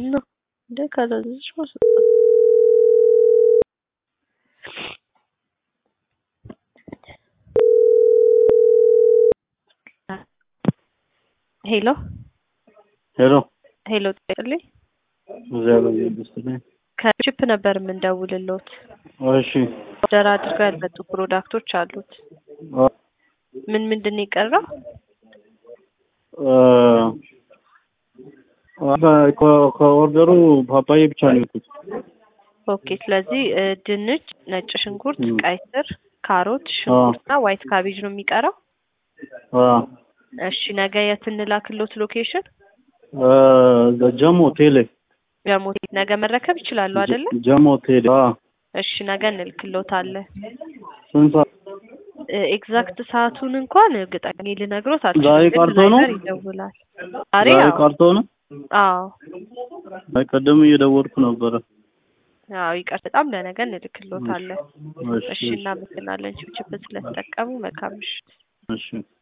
ምንድን ነው እንደ ካላዘዝሽ ማስወጣት ሄሎ ሄሎ ሄሎ ጠቅልኝ እግዚአብሔር ይመስገን። ከቺፕ ነበር የምንደውልሎት እሺ ኦርደር አድርገው ያልመጡ ፕሮዳክቶች አሉት አ ምን ምንድን ነው የቀረው አ ከ- ከኦርደሩ ፓፓዬ ብቻ ነው የወጡት። ኦኬ ስለዚህ እ፣ ድንች ነጭ ሽንኩርት ም። ቀይ ስር ካሮት ሽንኩርትና ዋይት ካቤጅ ነው የሚቀረው አ እሺ ነገ የት እንላክሎት ሎኬሽን አ ጀሞ ቴሌ ጀሞ ነገ መረከብ ይችላሉ አይደለ ጀሞ ቴሌ አ እሺ ነገ እንልክሎታለን ስንት ሰዓት? ኤግዛክት ሰዓቱን እንኳን እርግጠኛ ልነግሮት አልችልም ዛሬ ግን ቀርቶ ነው? ድራይቨር ይደውላል ዛሬ ዛሬ አዎ ቀርቶ ነው? አዎ አይ ቀደም እየደወልኩ ነበረ። አዎ ይቀር በጣም ለነገ እንልክሎታለን እሺ እሺ እናመሰግናለን ችፕችፕ ስለተጠቀሙ መልካም ምሽት እሺ